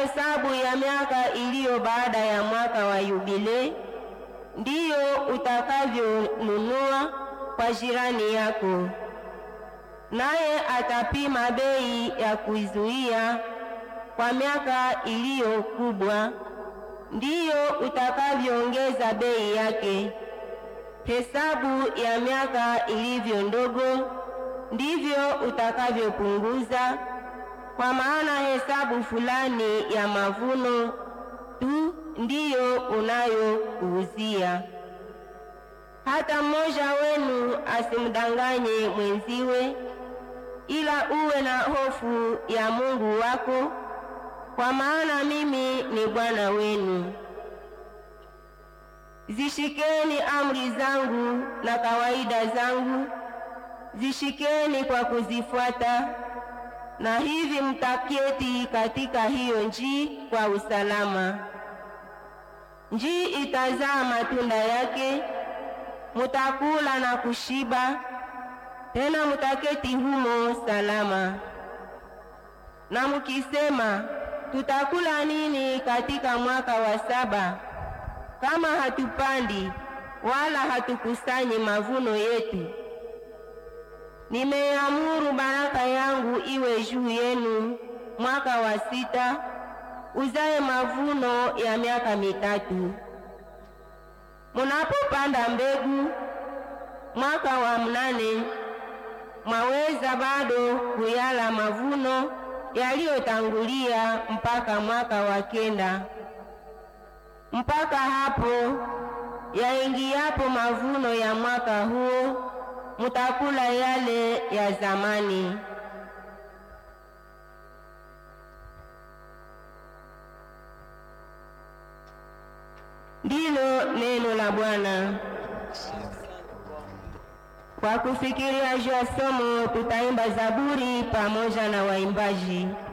hesabu ya miaka iliyo baada ya mwaka wa yubile, ndiyo utakavyonunua kwa jirani yako, naye atapima bei ya kuizuia kwa miaka iliyo kubwa, ndiyo utakavyoongeza bei yake. Hesabu ya miaka ilivyo ndogo, ndivyo utakavyopunguza, kwa maana hesabu fulani ya mavuno tu ndiyo unayokuuzia. Hata mmoja wenu asimdanganye mwenziwe, ila uwe na hofu ya Mungu wako, kwa maana mimi ni Bwana wenu. Zishikeni amri zangu na kawaida zangu, zishikeni kwa kuzifuata, na hivi mtaketi katika hiyo njii kwa usalama. Njii itazaa matunda yake, mutakula na kushiba, tena mutaketi humo salama. Na mukisema, tutakula nini katika mwaka wa saba kama hatupandi wala hatukusanyi mavuno yetu? Nimeamuru baraka yangu iwe juu yenu mwaka wa sita, uzae mavuno ya miaka mitatu. Munapopanda mbegu mwaka wa mnane, mwaweza bado kuyala mavuno yaliyotangulia mpaka mwaka wa kenda. Mpaka hapo yaingiapo mavuno ya mwaka huo, mutakula yale ya zamani. Ndilo neno la Bwana. Kwa kufikiria juu ya somo, tutaimba zaburi pamoja na waimbaji.